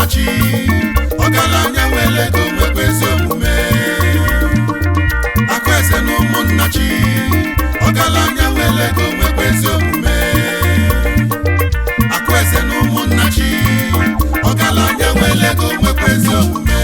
ụmụnnachi ọgaranya nwere ego nwekwa ezi omume akụeze na ụmụnnachi ọgaranya nwere ego nwekwa ezi omume akụeze na ụmụnnachi ọgaranya nwere ego nwekwa ezi omume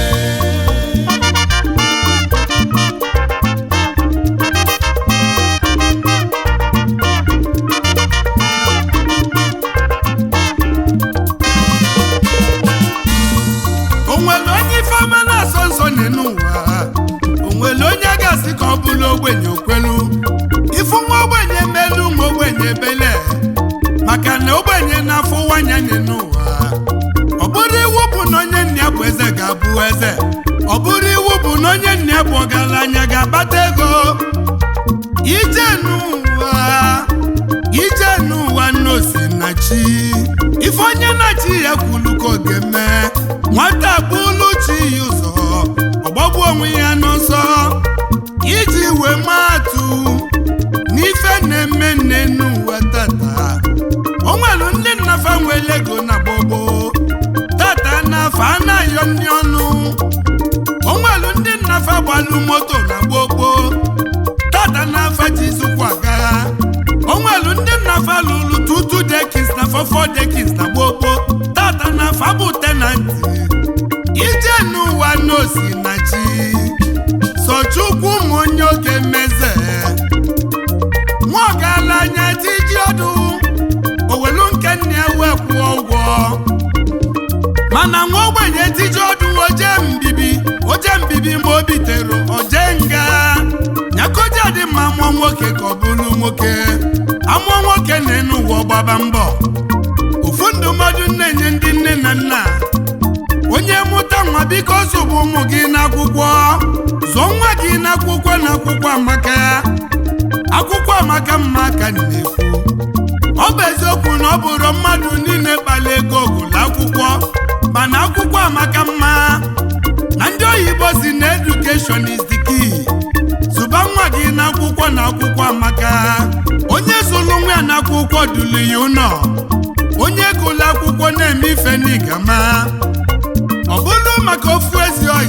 o nwere onye ifeọma na-asọ nsọ n'elu ụwa o nwere onye ga-asị ka ọ bụrụ ogbenye okwelu ifu nwa ogbenye melu nwa ogbenye bele maka na ogbenye na-afụ nwanya n'elu ụwa ọ bụrụ iwu bụ na onye nna ya bụ eze ga-abụ eze ọ bụrụ iwu bụ na onye nna ya bụ ọgaranya ga-akpata ego ije n'ụwa ije n'ụwa nnosi na chi ife onye na-achị ya kwulu ka ọ ga-eme nwata bụlu chi ya ụzọ ọgbagbu onwe ya n'ọsọ iji wee maatụ n'ife na-eme nne n'ụwa tata o nwelu ndị nnafa nwere ego na gbogbo tata nafa anaghị ndị ọnụ o nwelu ndị nnafa gbalụ moto na gbogbo tata n'afa jizukwa agagha o nwelu ndị nnafa lụrụ tutu dekins na fọfọ dekins na gbogbo tata n'afa bụ tenanti ije n'ụwa n'osi na chi sochukwu ụmụ onye oge meze nwa ọgaranya tiji ọdụ owelu nke nna ya wee kwụọ ụgwọ mana nwa ogbenye tiji ọdụ oje mbibi oje mbibi ma o bitere oje nga nyakoja dị mma mụọ nwoke ka ọ bụrụ nwoke amụọ nwoke na-enu ụwa gbaba mbọ ofu ndụmọdụ na-enye ndị nne na nna onye mụta nwa biko zụbụ ụmụ gị n'akwụkwọ zụọ nwa gị n'akwụkwọ na akwụkwọ amaka akwụkwọ amaka mma ka m na-ekwu ọ bụ eziokwu na ọ bụrụ mmadụ niile kpala ego gụlụ akwụkwọ mana akwụkwọ amaka mma na ndị oyibo si na education is the key zụba nwa gị n'akwụkwọ na akwụkwọ amaka onye zụrụ nwa ya n'akwụkwọ dulu ya ụlọ onye gụlụ akwụkwọ na-eme ife n'igama ọ bụrụ maka ofu ezi oyi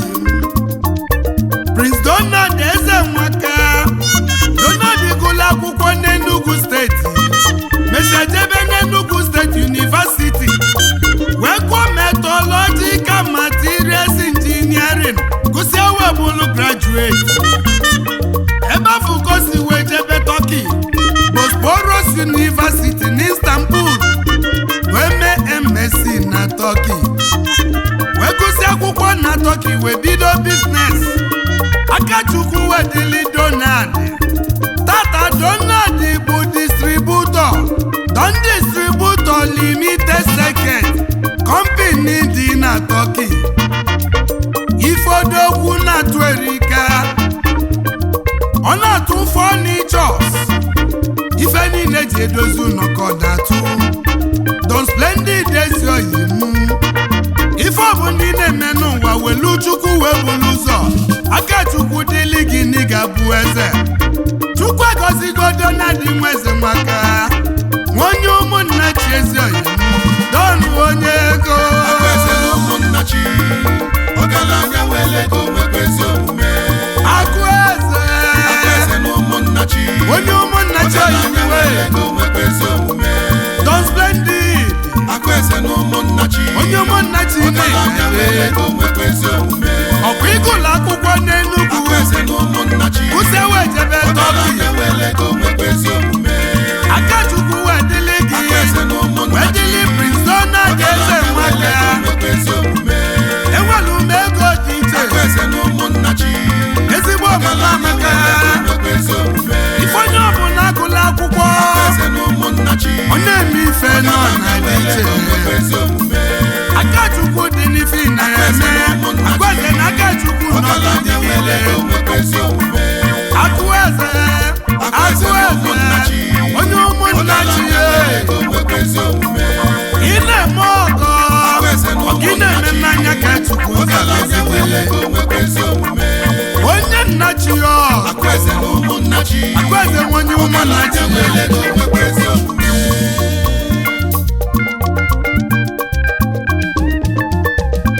Prince Donald eze nwaka Donald gụlụ akwụkwọ n'Enugu steeti mesịa jebe n'Enugu steeti University wee gụọ metallurgical materials engineering gụsịa wee bụrụ graduate ebe afọ ka o si wee jebe Turkey Bosporus University n'Istanbul wee mee MSc na Turkey wee gụsịa akwụkwọ na Turkey wee bido biznes Akachukwu wedili Donald tata Donald bụ distributọ Don Distributor Limited Second Company dị na Turkey ifodokwu na-atụ erika ọ na-atụ fọnichọs ife niile ji edozi ụlọ ka ọ na-atụ Don Splendid ezi oyi mụ ife ọ bụ ndị na-eme n'ụwa welu chukwu wee bulu ụzọ aka chukwu dịlị gị n'ịga bụ eze chukwu agọzigo Donald nwa eze maka nwa onye ụmụnna chi ezi oyi mụ don onye ego akụeze na ụmụnnachi ọgaranya nwere ego nwekwa ezi omume akụ eze akụeze na ụmụnnachi onye ụmụnna chi oyi ọgaranya mwe nwere ego nwekwa ezi omume don splendid akụeze na ụmụnnachi onye ụmụnna chi ọgaranya nwere na-ere ego nwekwa ezi omume ọkwa ịgụlụ akwụkwọ n'Enugu akụeze na ụmụnnachi kwụsị wee jebe Turkey ọgaranya nwere ego nwekwa ezi omume akachukwu wee dịlị gị akụeze na wee ụmụnnachi dịlị Prince Donald eze ọgaranya nwere nwaka ego nwekwa ezi omume enwere ume ego dị iche akụeze na ụmụnnachi ezigbo ọmụma amaka ife onye ọbụla agụla akwụkwọ ọ na-eme ife nọ na dị iche akachukwu dị n'ife ị na-eme agwaze na akachukwu nọ n'ọdịgide akụ eze akụ eze onye ụmụnna chi ya ị na-eme ọgọ ọka ị na-eme mmanya ka chukwu ga-eziwele onye nna chi ya Akụeze na ụmụnna chi agwaze nwe onye ụmụnna chi ya nwere ego nwekwa ezi omume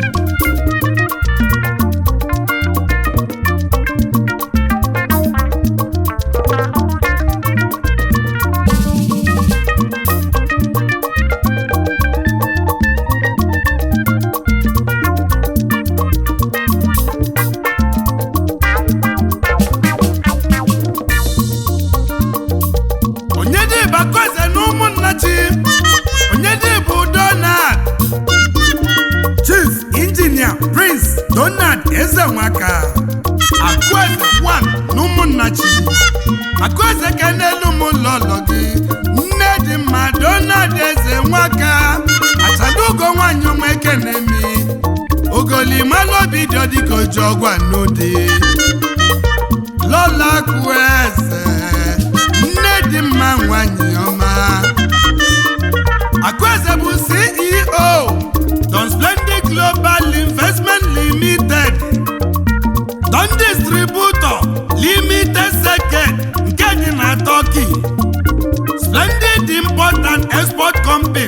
eze nwaka akụeze wan na ụmụnnachi akụeze ka n'elu m lọlọ gị nne dị mma donald eze nwaka achadugo nwanyị nweke na-emi ogolimalụ obi dị dịka oji ọgwa n'ụdị lọla akụeze nne dị mma nwanyị ọma akụeze bụ ceo don splendid global investment limited don distributor limited second nke dị na turkey splendid import and export company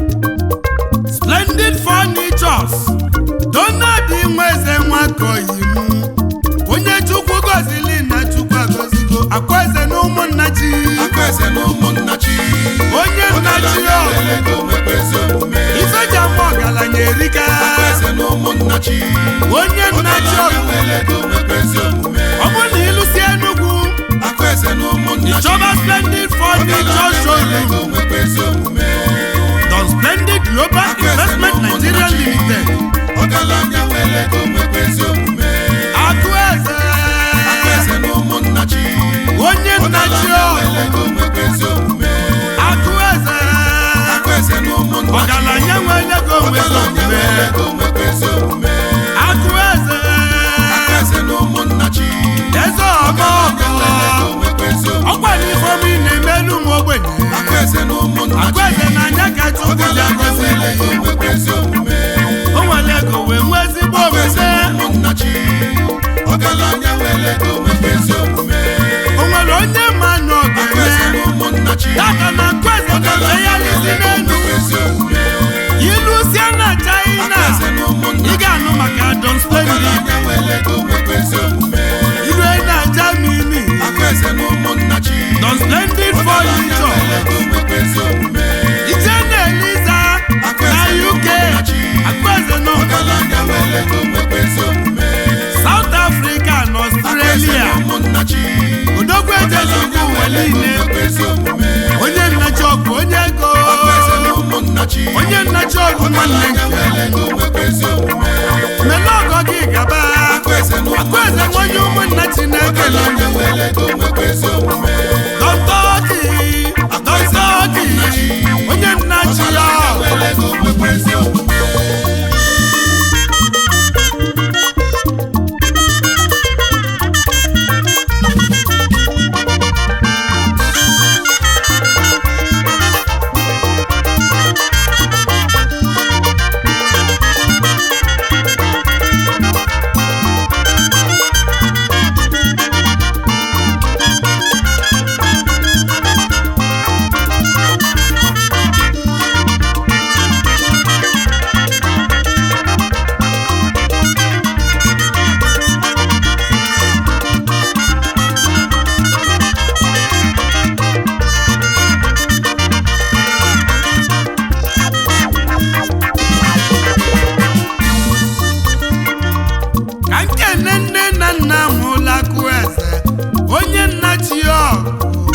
splendid furnitures donald nweze nwakoyimu onye chukwu gozili na chukwu agozigo akwaeze na ụmụnnachi Akwaeze na ụmụnnachi onye nnachi ọgaranya ọ nwere ego nwekwa ezi omume ifeji ama ọgaranya erika Akwaeze na ụmụnnachi onye nnachi ọ ọgaranya nwere ego nwekwa ezi omume ọ bụ na ịlụsi enugwu Akwaeze na ụmụnnachi ịchọba splendid furniture ọgaranya nwere showroom ego nwekwa ezi omume don splendid global investment nigeria limited ọgaranya nwere ego nwekwa ezi omume akụeze Akwaeze na ụmụnnachi onye nnachi ọ ọgaranya nwere ego nwekwa ezi omume akụeze Akwaeze na ụmụnnachi ọgaranya nwere ego nwere ọgaranya omume nwere ego nwekwa ezi omume akụeze Akwaeze na ụmụnnachi eze ọma ọgọ ọkwa n'ifeọma ị na-emelu m ogbenye Akwaeze na ụmụnnachi akụeze na anya ka chukwu ji ọgaranya agọzi nwere ego nwekwa ezi omume o nwere ego wee nwee ezigbo Akwaeze omume na ụmụnnachi ọgaranya nwere ego nwekwa ezi omume o nwere onye ma na ọ Akwaeze ga-eme na ụmụnnachi ya ka na akụeze ga-efegharịzi n'elu nwekwa ezi omume ilusie na china Akwaeze na ị ụmụnnachi ga-anụ maka don splendid ọgaranya nwere ego nwekwa ezi omume ilue na germany Akwaeze na ụmụnnachi don splendid ọgaranya furniture nwere ego nwekwa ezi omume ije na eliza na uk akụeze nọ ọgaranya nwere ego nwekwa ezi omume south africa na australia ụmụnnachi odogwu ejezugwu ụwa niile onye nnachi ọgwụ onye ego onye nnachi ọgwụ nwanne nke mele ọgọ gị gaba akụeze nwanye ụmụnnachi na-ekele dọntọọkị dọntọọkị onye nnachi ya ka nkene nne na nna m hụla akụeze onye nnachi ọgụ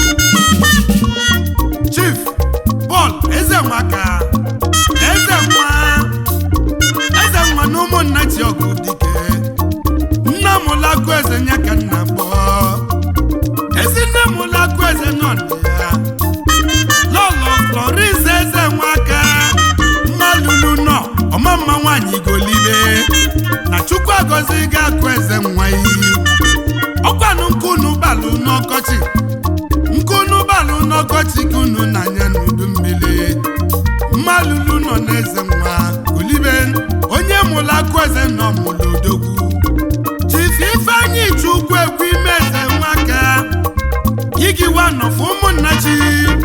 chief Paul Ezenwaka eze nwa eze nwa na ụmụnnachi ọgụ dike nna m hụla akụeze nya ka nna kpọọ ezi nne m hụla akụeze nọ na ya lọlọ Florence eze nwaka mmalulu nọ ọmamma nwaanyị golibe na chukwu agọzi ga akụ eze nwa iyi ọkwanụ nkunu balụ n'ọkọchị nkunu balụ n'ọkọchị kunu n'anya n'udu mmiri mmalulu nọ n'eze nwa golibe onye mụrụ akụ eze nọ mụrụ odogwu chifu ifeanyị chukwu ekwu ime eze nwaka yigiwa nọfụ ụmụnnachi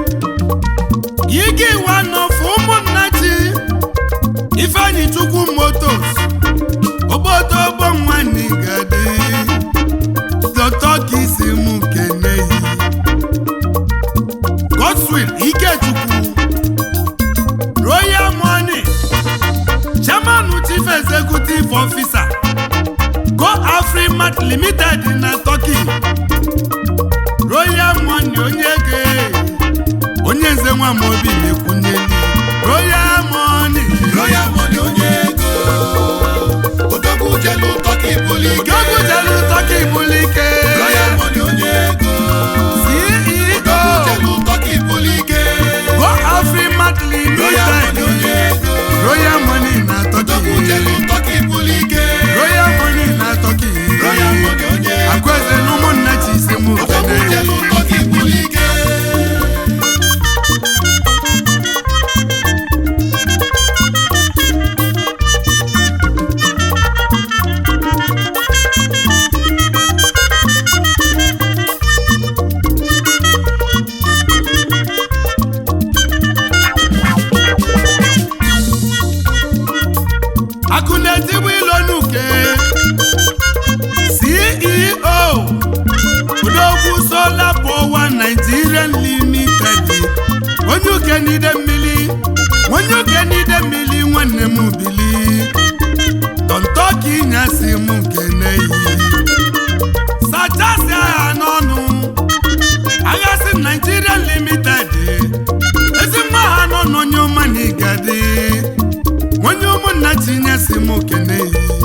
yigiwa nọfụ ụmụnnachi ifeanyị chukwu motos obodo ogbo nwanne gadi dọtọ ka isi mụ keneyi godswill ikechukwu royal money chairman chief executive officer go afrimat limited na turkey royal money onye ge onye nze nwa m obi na-ekwunyeli royal money Royal money onye ego odogwu jelu tọka ibuli akụ na-etigbu ilo n'uke ceo udogwu solar power nigerian limited onye uke n'ide mmiri onye uke n'ide mmiri nwanne m bili tọntọka ịnyasị m nke n'eyi sachasị agha n'ọnụ aghasị nigerian limited ezi nwa ha nọ n'onye ọma na igadi onye ụmụnna tinyesị m okene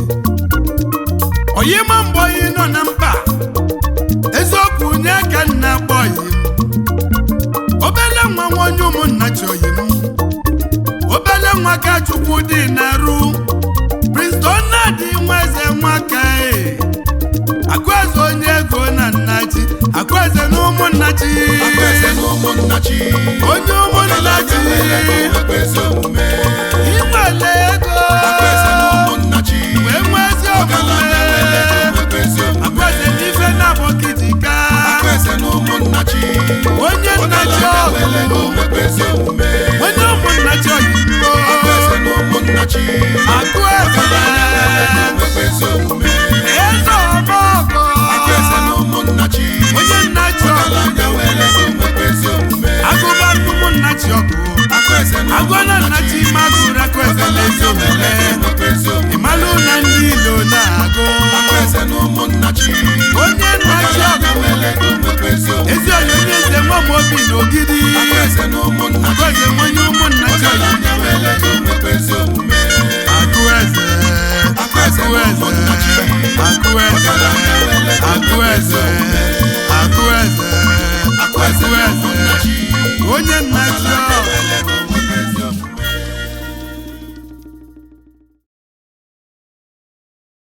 oyima mgbe oyi nọ na mkpa eziokwu nye ka nna kpọyi m obele nwa nwa onye ụmụnna chi oyi m obele nwa ka chukwu dị na-arụ prince donald nwa eze nwaka e akụeze onye ego na nna chi akụeze na ụmụnna chi Akwaeze na ụmụnna chi onye ụmụnna chi Akwaeze omume inwele ego Akwaeze na ụmụnna chi wee nwee ezi omume Akwaeze omume akụeze n'ife na-abọ kitika Akwaeze na ụmụnna chi onye nna chi ọgụ Akwaeze omume onye ụmụnna chi oyibo Akwaeze na ụmụnna chi akụeze Akwaeze omume eze ọmọgọ Akwaeze na ụmụnna chi onye nna chi ọgụ Anya wele Akwaeze omume agụba ụmụnna chi ọgụ Akwaeze na agụna nna chi magụrụ akụeze n'ezi omume Akwaeze omume ịmalụ na ndị ilo na-agụ Akwaeze na ụmụnna chi onye nna chi ọgụ Akwaeze omume ezi onye onye eze nwa m obi na ogidi Akwaeze na ụmụnna chi akụeze nwenye ụmụnna chi ọgụ Anya wele Akwaeze omume akụeze akụeze akụeze akụeze akụeze akụeze onye nna chi ọgụ